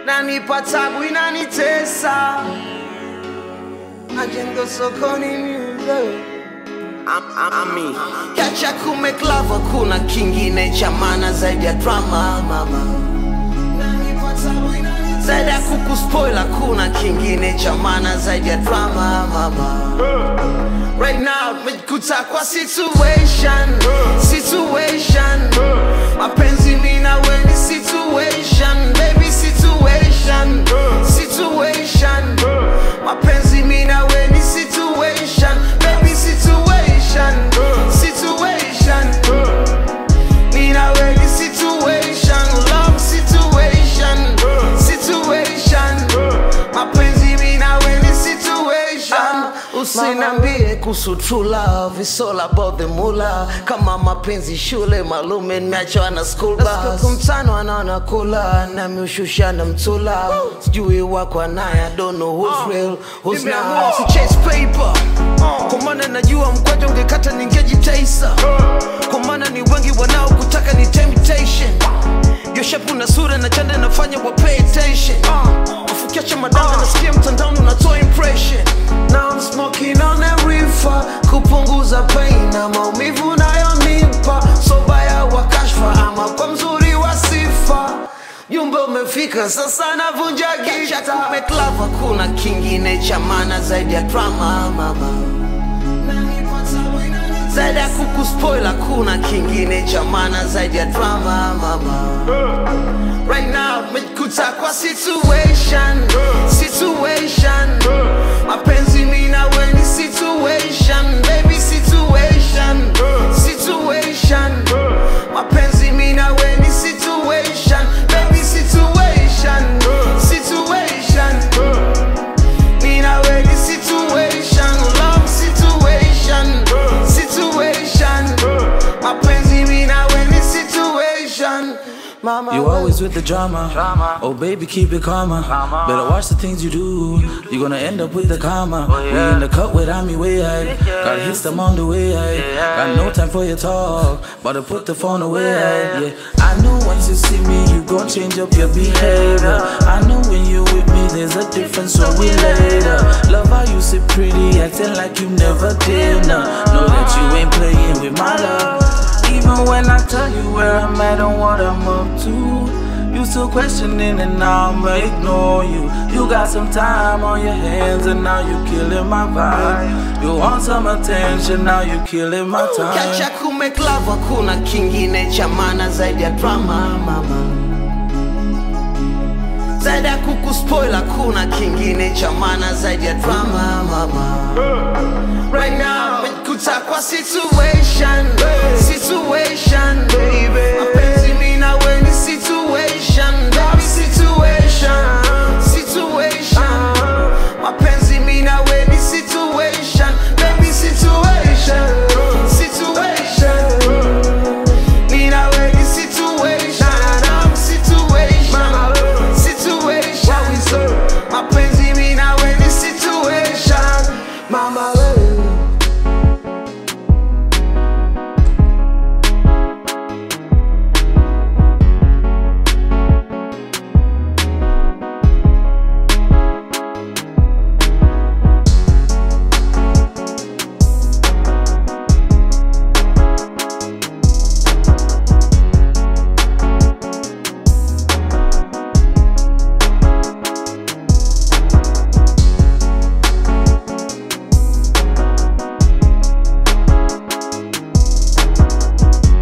nanipa tabu inanitesa majengo sokoni music Ami Kacha kumeklava kuna kingine cha maana zaidi ya drama mama zaidi ya kukuspoila kuna kingine cha maana zaidi ya drama mama Right now mejikuta kwa situation Situation Mapenzi mi na we ni situation Baby situation Situation Mapenzi mi na we ni situation Baby situation Situation Mi na we ni situation Love situation Situation Mapenzi mi na we ni situation Usinambie kuhusu true love It's all about the mula Kama mapenzi shule malume nimeachwa na school bus Kumtano anaona kula Nami ushusha na mtula Sijui wako naye I don't know who's real Who's not Si chase paper Kwa maana najua mkwanja ungekata ningejitaisa Kwa maana ni wengi wanaokutaka ni temptation Yo shape na sura na chanda nafanya wa pay attention Ufukiacha madanga nasikia mtandaoni unatoa impression Now I'm smoking on a reefer Kupunguza pain na maumivu nayonipa So baya wa kashfa ama kwa mzuri wa sifa Jumbe umefika sasa navunja gita Kumeklava kuna kingine cha maana zaidi ya drama mama zaidi ya kukuspoila kuna kingine cha maana zaidi ya drama mama right now mejikuta kwa situation situation mapenzi mi na we ni situation baby situation situation mapenzi mi na we ni situation baby situation situation me now in the situation, love situation, situation. Mapenzi me now in the situation. Mama, You always with the drama. Oh baby, keep it calmer. Better watch the things you do. You're gonna end up with the karma. We in the cut without me way I Gotta hit them on the way I Got no time for your talk. But to put the phone away Yeah, I know once you see me, you gon' change up your behavior. I know when you with me, there's a difference, so we later. Love how you sit pretty, acting like you never did. Nah, know that you ain't playing with my love. Even when I tell you where I'm at and what I'm up to, you still questioning and now I'ma ignore you. You got some time on your hands and now you killing my vibe. You want some attention, now you killing my Kacha time. kumeklava kuna kingine cha maana zaidi ya drama mama zaidi ya kukuspoila kuna kingine cha maana zaidi ya drama mama right now mejikuta kwa situation situation